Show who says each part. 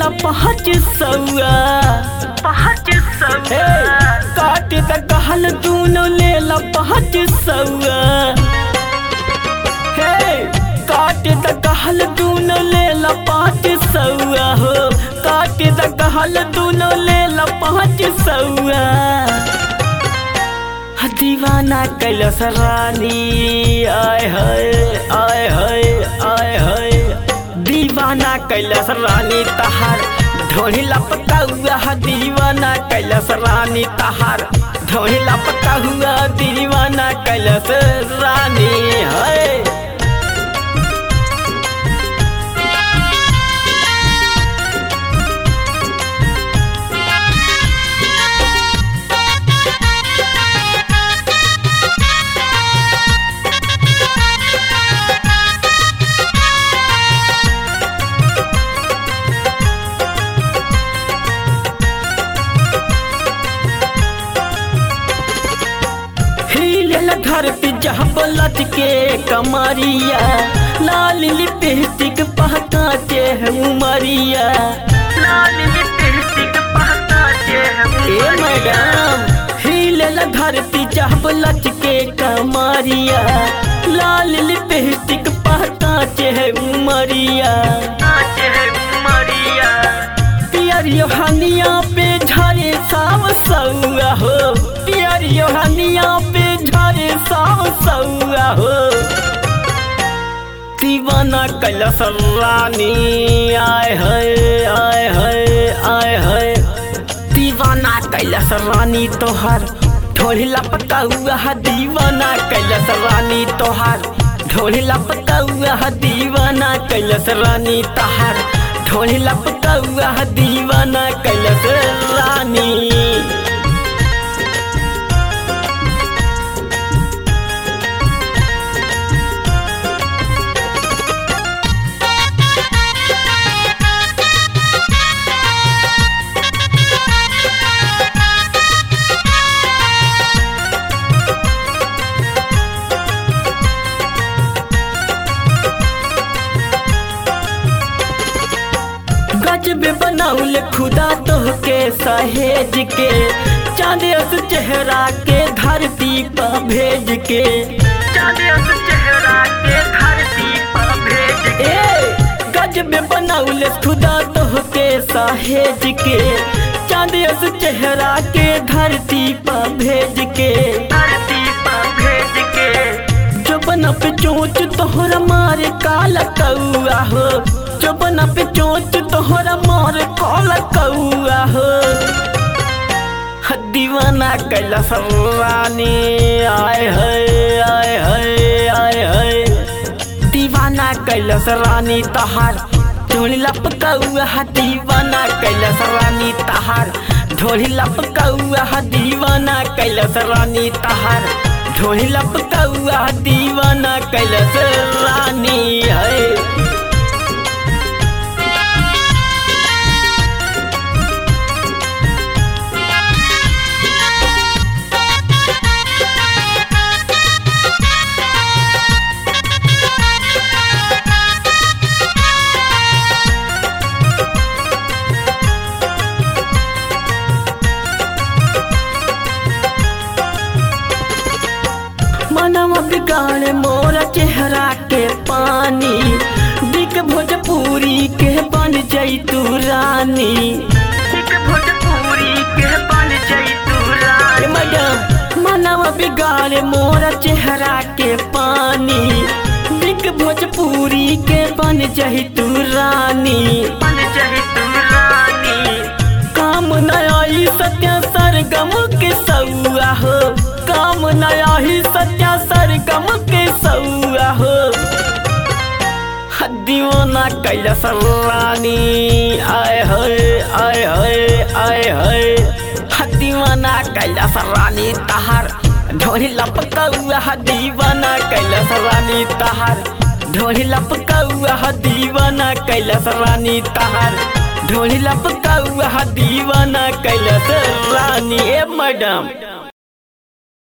Speaker 1: ला पाँच सौआ
Speaker 2: पाँच सौ
Speaker 1: हे काट त कहल दूनो ले ला पाँच सौआ हे काट त कहल दूनो ले ला पाँच सौआ हो काट त कहल दूनो ले ला पाँच सौआ दीवाना कैलस रानी आय हाय आय हाय आय हाय दीवाना कैलस रानी तहार ढोली लपका हुआ दीवाना कैलस रानी तहार ढोली लपका हुआ दीवाना कैलस रानी है हिलल धरती जहाँ बलट के कमरिया लाल लिपस्टिक पहका के है उमरिया
Speaker 2: लाल लिपस्टिक पहना के
Speaker 1: ए मैडम हिलल धरती जहाँ बलट के कमरिया लाल लिपस्टिक पहका के है उमरिया
Speaker 2: नाचे है मरिया
Speaker 1: पियर योहनिया पे झरे साव सौआ हो पियर योहनिया पे झरे साव सौआ हो दीवाना कैलस रानी आय है आय है आय है दीवाना कैलस रानी तोहर ढोली लपका हुआ है दीवाना कैलस रानी तोहर ढोली लपका हुआ है दीवाना कैलस रानी तोहर ढोली लपका हुआ है दीवाना कैलस रानी गजबे बनाउल खुदा तोहके सहेज के चांदियस चेहरा के धरती पर भेज के
Speaker 2: चांदियस चेहरा के धरती पर भेज के
Speaker 1: ए गजबे बनाउल खुदा तोहके सहेज के चांदियस चेहरा के धरती पर भेज के
Speaker 2: धरती पर भेज के
Speaker 1: चौबन पे चोच तोहरा मारे काला कौआ हो चौबन पे चोच तोहरा मारे काला कौआ हो ह दीवाना कैला रानी आय है आय है आय है दीवाना कैलस रानी तहार ढोली लपकौआ दीवाना कैलस रानी तहार ढोली लपकौआ दीवाना कैलस रानी तहार ढोली लपकौआ दीवाना कैलस रानी है मनवा बिगाड़े मोरा चेहरा के पानी दिक भोजपुरी के बन जैतू रानी
Speaker 2: एक भोजपुरी के बन जैतू
Speaker 1: ए
Speaker 2: रानी
Speaker 1: मैडम मनवा बिगाड़े मोरा चेहरा के पानी दिक भोजपुरी के बन जैतू रानी
Speaker 2: बन जैतू रानी
Speaker 1: काम नया ही सत्या सरगम के सौआ हो काम नया ही सत्या सरगम के सौआ हो दीवाना कैलस रानी आय है आय है आय है दीवाना कैलस रानी तहार ढोली लपकौआ दीवाना कैलस रानी तहार ढोली लपकौआ दीवाना कैलस रानी तहार ढोली लपकौआ दीवाना कैलस रानी ए मैडम